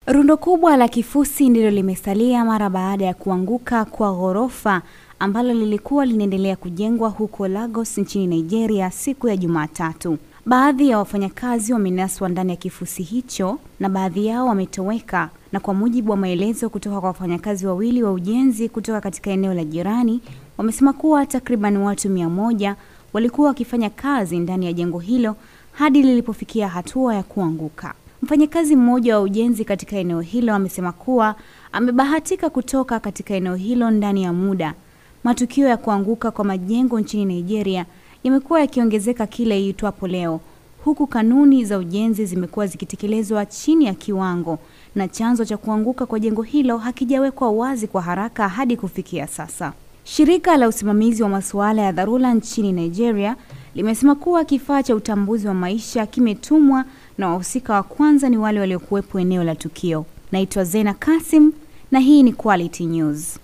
Rundo kubwa la kifusi ndilo limesalia mara baada ya kuanguka kwa ghorofa ambalo lilikuwa linaendelea kujengwa huko Lagos nchini Nigeria siku ya Jumatatu. Baadhi ya wafanyakazi wamenaswa ndani ya kifusi hicho na baadhi yao wametoweka, na kwa mujibu wa maelezo kutoka kwa wafanyakazi wawili wa ujenzi kutoka katika eneo la jirani, wamesema kuwa takriban watu mia moja walikuwa wakifanya kazi ndani ya jengo hilo hadi lilipofikia hatua ya kuanguka. Mfanyakazi mmoja wa ujenzi katika eneo hilo amesema kuwa amebahatika kutoka katika eneo hilo ndani ya muda. Matukio ya kuanguka kwa majengo nchini Nigeria yamekuwa yakiongezeka kila iitwapo leo, huku kanuni za ujenzi zimekuwa zikitekelezwa chini ya kiwango, na chanzo cha kuanguka kwa jengo hilo hakijawekwa wazi kwa haraka hadi kufikia sasa. Shirika la usimamizi wa masuala ya dharura nchini Nigeria limesema kuwa kifaa cha utambuzi wa maisha kimetumwa na wahusika wa kwanza ni wale waliokuwepo eneo la tukio. Naitwa Zena Kasim na hii ni Quality News.